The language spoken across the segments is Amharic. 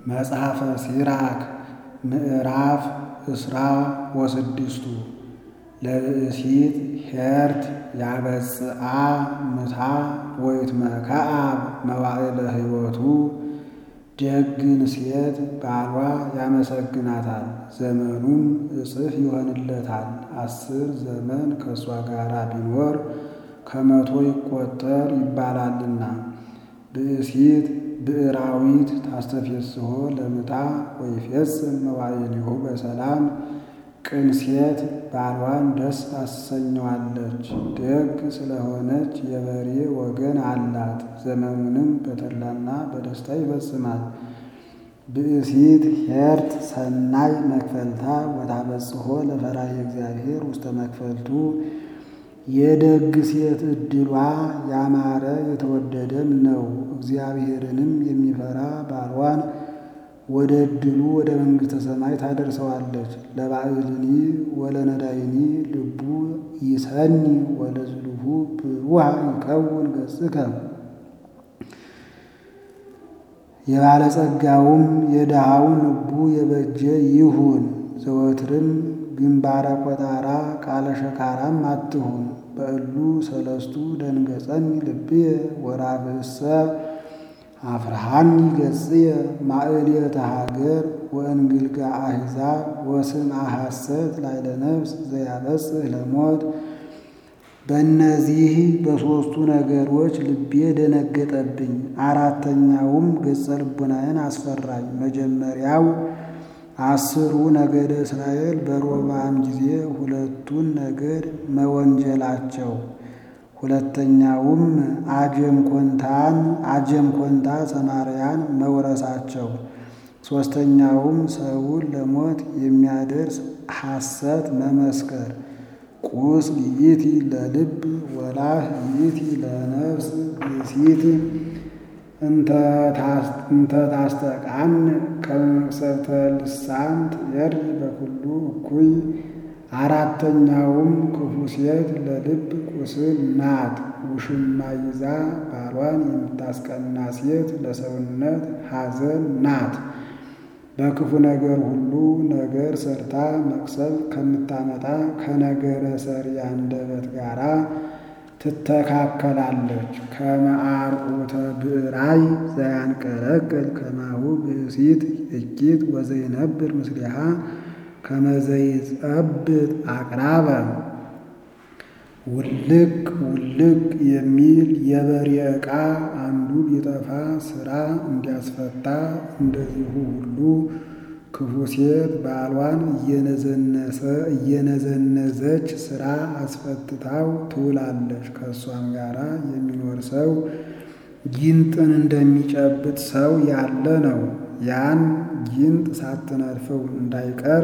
መጽሐፈ ሲራክ ምዕራፍ እስራ ወስድስቱ ለብእሲት ሄርት ያበጽአ ምታ ወይትመከዓብ መዋዕለ ሕይወቱ ደግን ሴት ባሏ ያመሰግናታል፣ ዘመኑም እጥፍ ይሆንለታል። አስር ዘመን ከእሷ ጋር ቢኖር ከመቶ ይቆጠር ይባላልና። ብእሲት ብዕራዊት ታስተፌስሖ ለምታ ወይፌጽም መዋዕሊሁ በሰላም ቅን ሴት ባሏን ደስ ታሰኘዋለች። ደግ ስለሆነች የበሬ ወገን አላት፣ ዘመኑንም በተድላና በደስታ ይፈጽማል። ብእሲት ሄርት ሰናይ መክፈልታ ወታበጽሖ ለፈራሄ እግዚአብሔር ውስተ መክፈልቱ የደግ ሴት ዕድሏ ያማረ የተወደደም ነው። እግዚአብሔርንም የሚፈራ ባሏን ወደ ዕድሉ ወደ መንግሥተ ሰማይ ታደርሰዋለች። ለባዕልኒ ወለነዳይኒ ልቡ ይሰኒ ወለዝሉሁ ብሩሃ ይከውን ገጽከ የባለጸጋውም የድሃውን ልቡ የበጀ ይሁን። ዘወትርም ግንባረ ቆጣራ ቃለ ሸካራም አትሁን። በእሉ ሰለስቱ ደንገጸኒ ልብየ ወራብእሰ አፍርሃኒ ገጽየ ማእልየተ ሀገር ወእንግልጋ አሕዛብ ወስምዐ ሐሰት ላዕለ ነፍስ ዘያበጽሕ ለሞት። በእነዚህ በሦስቱ ነገሮች ልቤ ደነገጠብኝ። አራተኛውም ገጸ ልቡናዬን አስፈራኝ። መጀመሪያው አስሩ ነገደ እስራኤል በሮብዓም ጊዜ ሁለቱን ነገድ መወንጀላቸው፣ ሁለተኛውም አጀም ኮንታን አጀም ኮንታ ሰማርያን መውረሳቸው፣ ሦስተኛውም ሰውን ለሞት የሚያደርስ ሐሰት መመስከር። ቁስል ይእቲ ለልብ ወላህ ይእቲ ለነፍስ ብእሲት እንተ ታስተቃን ከመቅሰፍተ ልሳን ትየሪ በኩሉ እኩይ። አራተኛውም ክፉ ሴት ለልብ ቁስል ናት። ውሽማ ይዛ ባሏን የምታስቀና ሴት ለሰውነት ሐዘን ናት። በክፉ ነገር ሁሉ ነገር ሰርታ መቅሰል ከምታመጣ ከነገረ ሰሪ አንደበት ጋራ ትተካከላለች። ከመአርዑተ ብዕራይ ዘያንቀለቅል ከማሁ ብእሲት እኪት ወዘይነብር ምስሊሃ ከመዘይጸብጥ አቅራበ ውልቅ ውልቅ የሚል የበሬ ዕቃ አንዱ ቢጠፋ ሥራ እንዲያስፈታ እንደዚሁ ሁሉ ክፉ ሴት ባሏን እየነዘነዘች ሥራ አስፈትታው ትውላለች። ከእሷም ጋራ የሚኖር ሰው ጊንጥን እንደሚጨብጥ ሰው ያለ ነው። ያን ጊንጥ ሳትነድፈው እንዳይቀር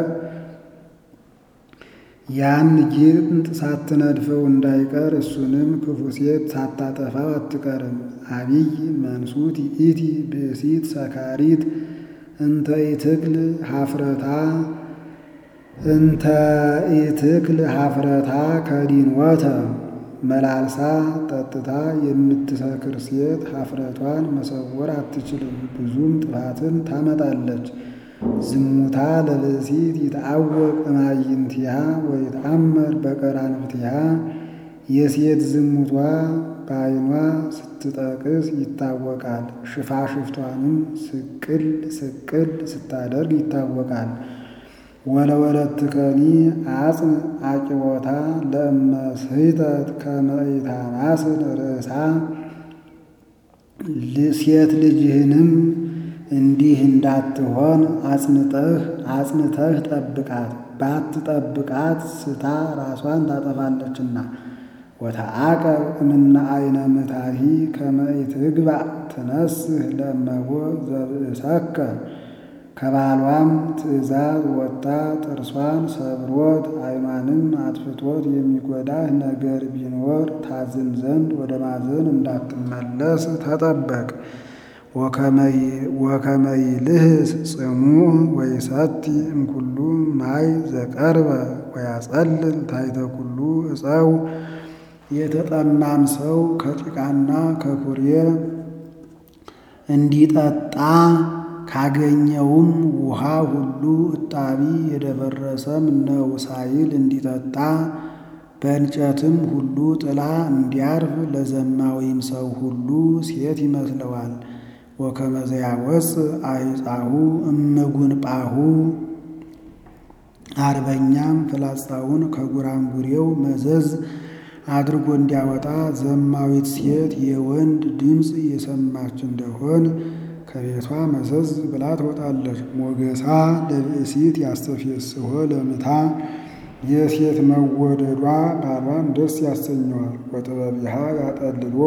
ያን ጊንጥ ሳትነድፈው እንዳይቀር እሱንም ክፉ ሴት ሳታጠፋው አትቀርም። አቢይ መንሱት ይእቲ ብእሲት ሰካሪት እንተ ኢትክል ሀፍረታ እንተ ኢትክል ሀፍረታ ከዲንወተ መላልሳ ጠጥታ የምትሰክር ሴት ሀፍረቷን መሰወር አትችልም፣ ብዙም ጥፋትን ታመጣለች። ዝሙታ ለብእሲት ይትዐወቅ እማይንቲሃ ወይትአመር በቀራንብቲሃ የሴት ዝሙቷ በዓይኗ ስትጠቅስ ይታወቃል። ሽፋሽፍቷንም ስቅል ስቅል ስታደርግ ይታወቃል። ወለወለትከኒ አጽን አቂቦታ ለእመ ስሕተት ከመ ኢታማስል ርእሳ ሴት ልጅህንም እንዲህ እንዳትሆን አጽንተህ አጽንተህ ጠብቃት። ባትጠብቃት ስታ ራሷን ታጠፋለችና። ወተዓቀብ እምነ አይነ ምታሂ ከመ ኢትግባእ ትነስህ ለእመቦ ዘብእሰከ ከባሏም ትእዛዝ ወጥታ ጥርሷን ሰብሮት ዓይኗንም አጥፍቶት የሚጎዳህ ነገር ቢኖር ታዝን ዘንድ ወደ ማዘን እንዳትመለስ ተጠበቅ። ወከመይልህስ ጽሙዕ ወይሰቲ እምኩሉ ማይ ዘቀርበ ወያጸልል ታሕተ ኩሉ ዕፀው የተጠማም ሰው ከጭቃና ከኩሬ እንዲጠጣ ካገኘውም ውሃ ሁሉ እጣቢ የደፈረሰም ነው ሳይል እንዲጠጣ በእንጨትም ሁሉ ጥላ እንዲያርፍ ለዘማዊም ሰው ሁሉ ሴት ይመስለዋል። ወከመዘ ያወፅእ አዕፃሁ እምጉንጳሁ አርበኛም ፍላጻውን ከጉራንጉሬው መዘዝ አድርጎ እንዲያወጣ ዘማዊት ሴት የወንድ ድምፅ የሰማች እንደሆን ከቤቷ መዘዝ ብላ ትወጣለች። ሞገሳ ለብእሲት ያስተፌስሖ ለምታ የሴት መወደዷ ባሏን ደስ ያሰኘዋል። ወጥበቢሃ ያጠልሎ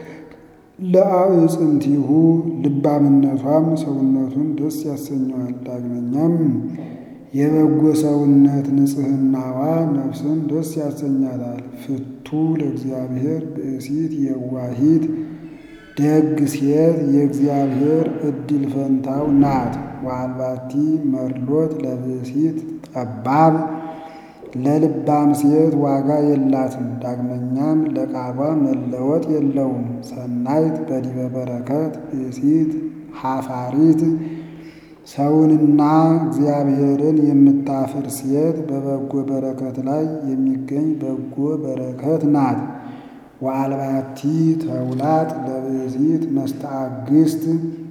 ለአዕፅምቲሁ ልባምነቷም ሰውነቱን ደስ ያሰኘዋል። ዳግመኛም የበጎ ሰውነት ንጽሕናዋ ነፍስን ደስ ያሰኛታል። ፍቱ ለእግዚአብሔር ብእሲት የዋሂት ደግ ሴት የእግዚአብሔር ዕድል ፈንታው ናት። ወአልባቲ መርሎት ለብእሲት ጠባብ ለልባም ሴት ዋጋ የላትም። ዳግመኛም ለቃሏ መለወጥ የለውም። ሰናይት በዲበ በረከት ብእሲት ሐፋሪት ሰውንና እግዚአብሔርን የምታፍር ሴት በበጎ በረከት ላይ የሚገኝ በጎ በረከት ናት። ወአልባቲ ተውላጥ ለብእሲት መስተአግስት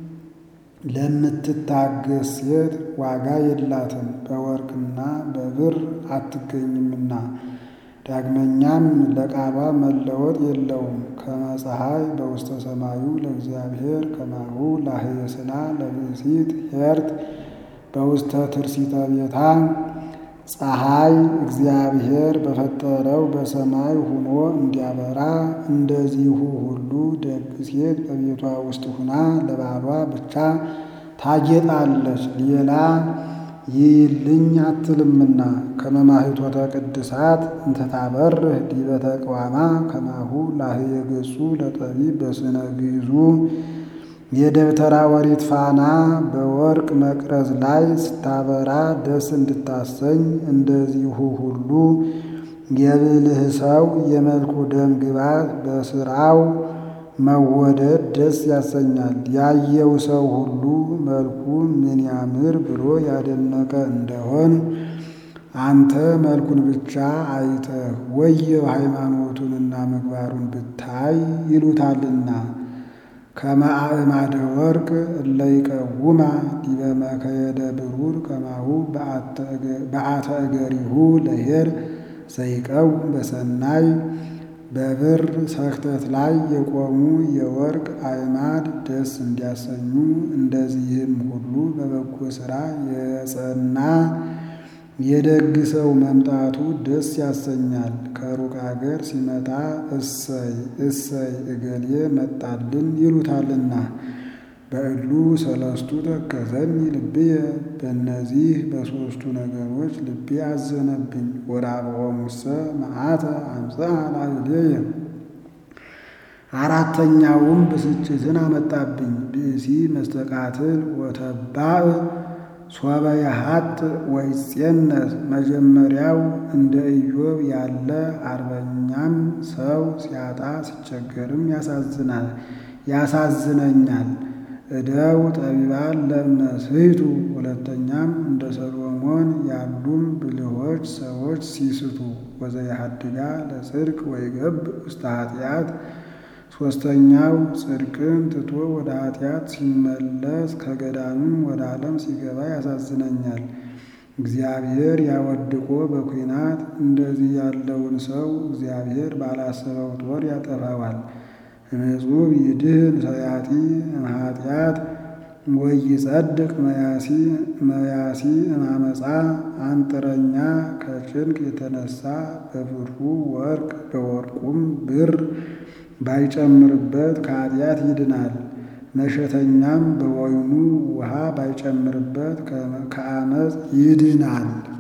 ለምትታገስ ሴት ዋጋ የላትም፣ በወርቅና በብር አትገኝምና። ዳግመኛም ለቃሏ መለወጥ የለውም። ከመፀሐይ በውስተ ሰማዩ ለእግዚአብሔር ከማሁ ላህየስና ለብእሲት ሄርት በውስተ ትርሲተ ቤታ ፀሐይ እግዚአብሔር በፈጠረው በሰማይ ሁኖ እንዲያበራ እንደዚሁ ሁሉ ደግ ሴት በቤቷ ውስጥ ሁና ለባሏ ብቻ ታጌጣለች፣ ሌላ ይይልኝ አትልምና። ከመማህቶተ ቅድሳት እንተታበርህ ዲበ ተቅዋማ ከማሁ ላህየ ገጹ ለጠቢብ በስነ ግዕዙ የደብተራ ወሪት ፋና በወርቅ መቅረዝ ላይ ስታበራ ደስ እንድታሰኝ እንደዚሁ ሁሉ የብልህ ሰው የመልኩ ደም ግባት በስራው መወደድ ደስ ያሰኛል። ያየው ሰው ሁሉ መልኩ ምን ያምር ብሎ ያደነቀ እንደሆን አንተ መልኩን ብቻ አይተህ ወየው ሃይማኖቱንና ምግባሩን ብታይ ይሉታልና። ከመአእማደ ወርቅ እለይቀውማ ዲበ መከየደ ብሩር ከማሁ በአተ እገሪሁ ለሄር ዘይቀውም በሰናይ በብር ሰክተት ላይ የቆሙ የወርቅ አዕማድ ደስ እንዲያሰኙ እንደዚህም ሁሉ በበጎ ሥራ የጸና የደግ ሰው መምጣቱ ደስ ያሰኛል። ከሩቅ አገር ሲመጣ እሰይ እሰይ እገሌ መጣልን ይሉታልና። በእሉ ሰለስቱ ተከዘኒ ልብየ፣ በእነዚህ በሦስቱ ነገሮች ልቤ አዘነብኝ። ወራብዖሙሰ መዓተ አምጽአ ላዕሌየ፣ አራተኛውም ብስጭትን አመጣብኝ። ብእሲ መስተቃትል ወተባዕ ሶበ የሀጥ ወይጼነስ መጀመሪያው እንደ ኢዮብ ያለ አርበኛም ሰው ሲያጣ ሲቸገርም ያሳዝናል ያሳዝነኛል። እደው ጠቢባን ለእምነስሕቱ ሁለተኛም እንደ ሰሎሞን ያሉም ብልሆች ሰዎች ሲስቱ ወዘየሐድጋ ለጽድቅ ወይገብ ውስተ ኃጢአት ሦስተኛው ጽድቅን ትቶ ወደ ኃጢአት ሲመለስ ከገዳምም ወደ ዓለም ሲገባ ያሳዝነኛል። እግዚአብሔር ያወድቆ በኩናት እንደዚህ ያለውን ሰው እግዚአብሔር ባላሰበው ጦር ያጠፋዋል። እምጹብ ይድህን ሰያጢ እምኃጢአት ወይጸድቅ መያሲ መያሲ እማመፃ አንጥረኛ ከጭንቅ የተነሳ በብሩ ወርቅ በወርቁም ብር ባይጨምርበት ከኃጢአት ይድናል። መሸተኛም በወይኑ ውሃ ባይጨምርበት ከአመፅ ይድናል።